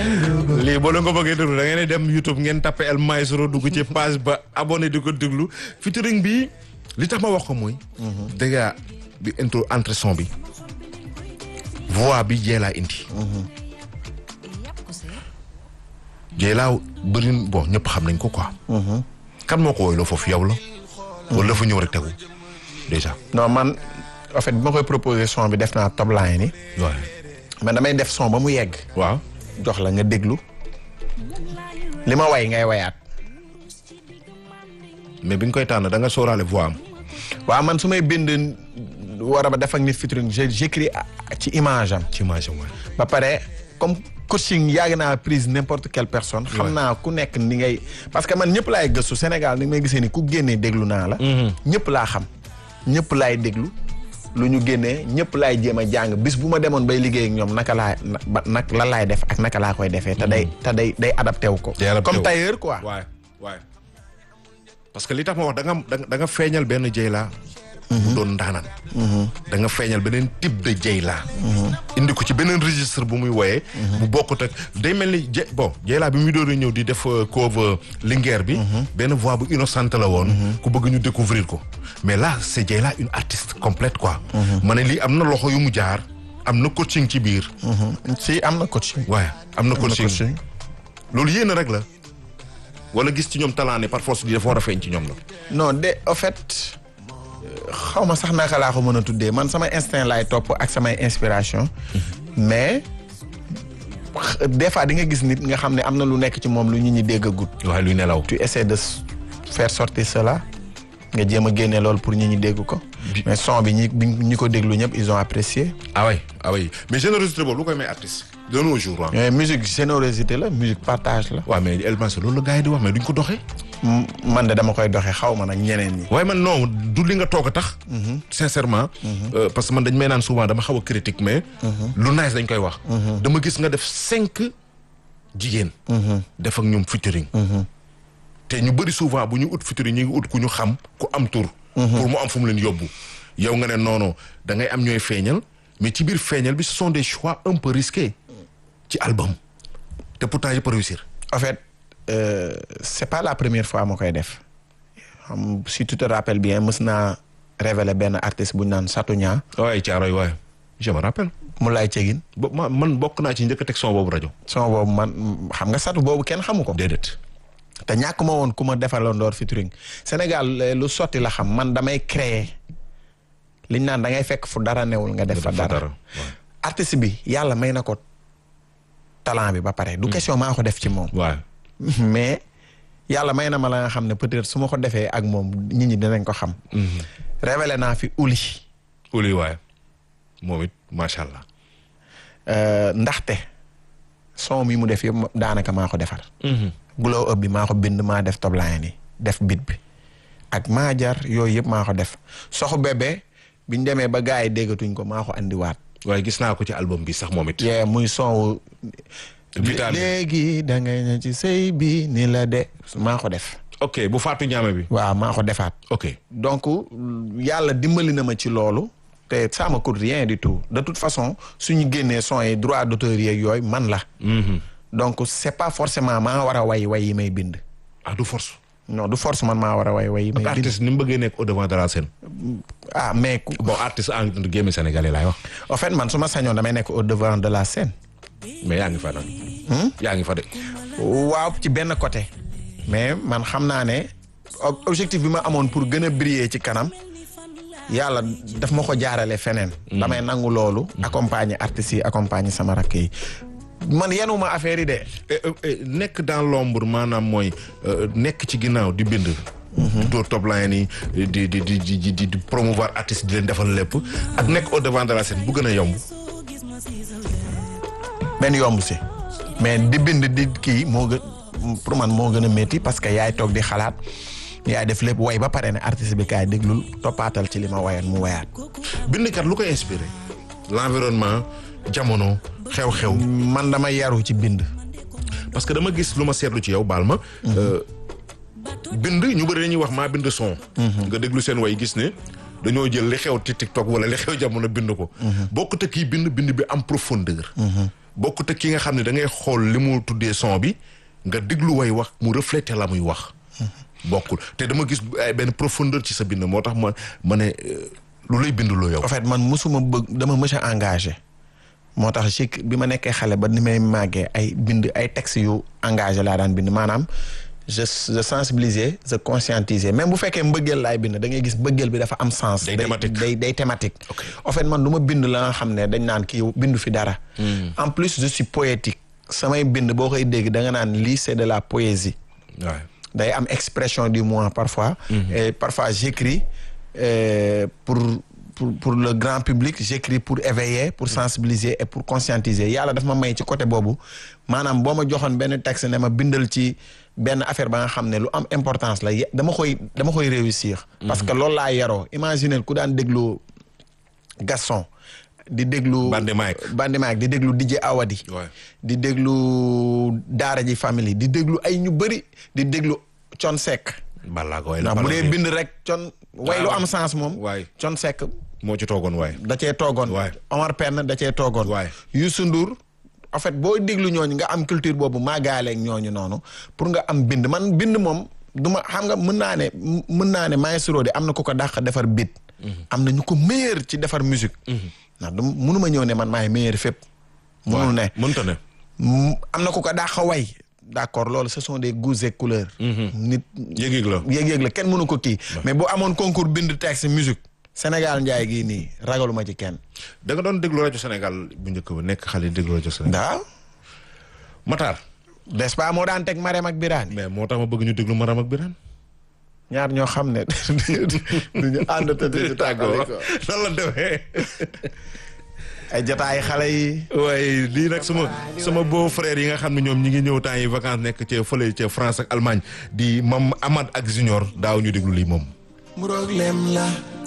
lii boo leen ko bëggee déglu da ngeen di dem YouTube ngeen tapé El Maestro dugg ci page ba abonné di ko déglu featuring bi li tax ma wax ko mooy. dégg bi intro entre son bi. voix bi Dieyla indi. Dieyla bëri bon ñëpp xam nañ ko quoi. kan moo ko woyloo foofu yow la. wala dafa ñëw rek tegu déjà. non man en fait bi ma koy proposé son bi def naa top line yi waaw. mais damay def son ba mu yegg waaw. jox la nga déglu li ma way ngay wayaat mais bi nga koy tànn da nga sóoraale voix am. waaw man su may bind war a ba def ak nit featuring j' j'écris ci image am ci image am waay. ba pare comme coaching yàgg naa prise n'importe quelle personne xam Ouais. naa ku nekk ni ngay parce que man ñëpp laay gëstu Sénégal ni may gisee ni ku génnee déglu naa la ñëpp laa xam ñëpp laay déglu lu ñu génnee ñëpp laay jéem a jàng bis bu ma demoon bay liggéey ak ñoom naka laa na- ba nag lan laay def ak naka laa koy defee te day te day day adapté wu ko Day adapté comme wu. tailleur quoi waay waay parce que li tax ma wax da nga da nga- da nga feeñal benn Dieyla. bu doon ndaanaan. da nga feeñal beneen type de Dieyla. indi ko ci beneen registre bu muy woyee. bu bokkut ak day mel ni Diey bon Dieyla bi muy doon ñëw di def euh, cover Linguère bi. benn voix bu innocente la woon. ku bëgg ñu découvrir ko mais là c'est Dieyla une artiste complète quoi. ma ne lii am na loxo yu mu jaar am na coaching ci biir. si am na coaching waaye am na am na coaching. coaching loolu yéen rek la wala gis ci ñoom talent ne par force di dafa war a feeñ ci ñoom la. non de au fait xaw ma sax naka laa ko mën a tuddee man samay instinct laay topp ak samay inspiration mais x- des fois di nga gis nit nga xam ne am na lu nekk ci moom lu ñu ñi dégg gut waaye luy nelaw. tu essaies de s- faire sortir cela nga jéem a génne loolu pour ñi ñi dégg ko mais son bi ñi bi ñi ko déglu ñëpp ils ont apprécié ah oui ah oui mais générosité boobu lu koy may artiste. de nos jours ah. mais musique générosité la musique partage la waaw mais El Maestro loolu la gars yi di wax mais duñ ko doxee. M- man de dama koy doxee xaw ma nag ñeneen ñi waaye man non du li nga toog a tax. sincèrement. euh, parce que man dañ may naan souvent dama xaw a critique mais. lu nice dañ koy wax. dama gis nga def cinq jigéen. def ak ñoom featuring. te ñu bëri souvent bu ñu ut featuring ñu ngi ut ku ñu xam ku am tur. pour mu am fu mu leen yóbbu. yow nga ne non non da ngay am ñooy feeñal mais ci biir feeñal bi ce sont des choix un peu risqués ci album te pourtant yëpp a réussir. en fait euh, c'est pas la première fois ma koy def xam si tu te rappelles bien mës naa révéler benn artiste bu ñu naan Satou Nia waaye Thiaroye waaye je me rappelle. mu lay cegin bo ma man bokk naa ci njëkk a teg son boobu rajo. son boobu man xam nga Satou boobu kenn xamu ko déedéet. te ñàkk ma woon ku ma defaloon door featuring Sénégal eh, lu sotti la xam man damay créer liñ naan da ngay fekk fu dara newul nga def fa dara artiste bi yàlla may na ko talent bi ba pare du question maa ko def ci moom waaw mais yàlla may na ma la nga xam ne peut-être su ma ko defee ak moom nit ñi dinañ ko xam. révélé naa fi uli uli waaye moom it macha allah. euh, ndaxte son mi mu def yëpp ma- daanaka maa ko defar. glow up bi maa ko bind maa def top line yi def bit bi ak maa jar yooyu yëpp maa ko def soxu bébé biñ demee ba gars yi déggatuñ ko maa ko andiwaat. waaye gis naa ko ci album bi sax moom it. yee muy son wu Vital bi. léegi da ngay ne ci sëy bi ni la de maa ko def. ok bu faatu ñaame bi. waaw maa ko defaat. ok donc yàlla dimbali na ma ci loolu te ça me coûte rien du tout de toute façon suñu génnee son yi droit d'auteur yeeg yooyu man la donc c'est pas forcément maa war a way way yi may bind ah du force. non du force man maa war a way way yi may bind artiste ni mu bëggee nekk au devant de la scène. ah mais ku- bon artiste en gémme sénégalais laay wax. en fait man su ma sañoon damay nekk au devant de la scène mais yaa ngi fa nag. yaa ngi fa de. waaw ci benn côté mais man xam naa ne ob- objectif bi ma amoon pour gën a briller ci kanam yàlla daf ma ko jaarale feneen damay nangu loolu accompagner artistes yi accompagner sama rakk yi man yenuma affaire yi de Eh, eh, eh, nekk dans l'ombre maanaam mooy euh, nekk ci ginnaaw di bind. di door top line yi di di di di di di promouvoir artiste di leen defal lépp ak nekk au devant de la scène bu gën a yomb. benn yomb si mais di bind di kii moo gën pour man moo gën a métti parce que yaay toog di xalaat yaay def lépp way ba pare ne artiste bi kaay déglul toppaatal ci li ma wayoon mu wayaat bindkat lu koy inspiré. l'environnement jamono xew-xew. man dama yaru ci bind parce que dama gis lu ma seetlu ci yow baal ma. euh, bind ñu bëri dañuy wax maa bind son. nga déglu seen way gis ne dañoo jël li xew ci TikTok wala li xew jamono bind ko. bokkut ak kii bind bind bi am profondeur. bokkut ak ki nga xam ne da ngay xool li mu tuddee son bi nga déglu way wax mu refléter la muy wax bokkul te dama gis ay benn profondeur ci sa bind moo tax ma ma ne euh, lu lay bind loo yow en fait man musuma bëgg dama mës a engagé moo tax ci bi ma nekkee xale ba ni may màggee ay bind ay textes yu engagé laa daan bind maanaam je je sensibiliser je conscientiser même bu fekkee mbëggeel laay bind da ngay gis mbëggeel bi dafa am sens. Day thématique. day day thématique. Ok. en fait man du ma bind la nga xam ne dañ naan kii bindu fi dara. en plus je suis poétique samay bind boo koy dégg da nga naan lii c'est de la poésie. waaw day am expression du moi parfois. et parfois j'écris euh, pour pour pour le grand public j'écris pour éveiller pour sensibiliser et pour conscientiser yàlla daf ma may ci côté boobu maanaam boo ma joxoon benn texte ne ma bindal ci benn affaire ba nga xam ne lu am importance la ye- dama koy dama koy réussir. parce que loolu laa yaroo imaginer ku daan déglu Gaston di déglu. Bande Mike. Bande Mike di déglu DJ Awadi. Ouais. di déglu Daara ji famille di déglu ay ñu bëri di déglu Con Seck. balaa ko way la ndax bu balaa dee ko bind rek con way lu am sens moom. waay. Con Seck moo ci toogoon waay da cee toogoon. Waay. Omar Pène da cee toogoon. Waay. Youssou Ndour en fait boo déglu ñooñu nga am culture boobu màggaaleeg ñooñu noonu pour nga am bind man bind moom du ma xam nga mën naa ne mën naa ne maestro de am na ku ko dàq defar beat. am na ñu ko meilleur ci defar musique. ndax du mënu ma ñëw ne man maay meilleur fépp. mënul ne mënta ne Mm, am na ku ko dàq way d'accord loolu ce sont des goûts et couleurs. nit yëg-yëg la yéeg-yéeg la kenn mënu ko kii. mais bu amoon concours bind texte musique Sénégal njaay gii nii ragaluma ci kenn. da nga doon déglu rajo Sénégal bu njëkk ba nekk xale déglu rajo Sénégal daaw Matar n'est-ce pas moo daan teg Marème ak Birane mais moo tax ma bëgg ñu déglu Maram ak Birane ñaar ñoo xam ne duñu ànd te duñu tàggoo nan la demee ay jotaay xale yi. waaye lii nag sama sama beau frère yi nga xam ne ñoom ñi ngi ñëw temps yi vacances nekk ca fële ca France ak Allemagne di mam Amad ak Junior daaw ñu déglu lii moom muroog lem la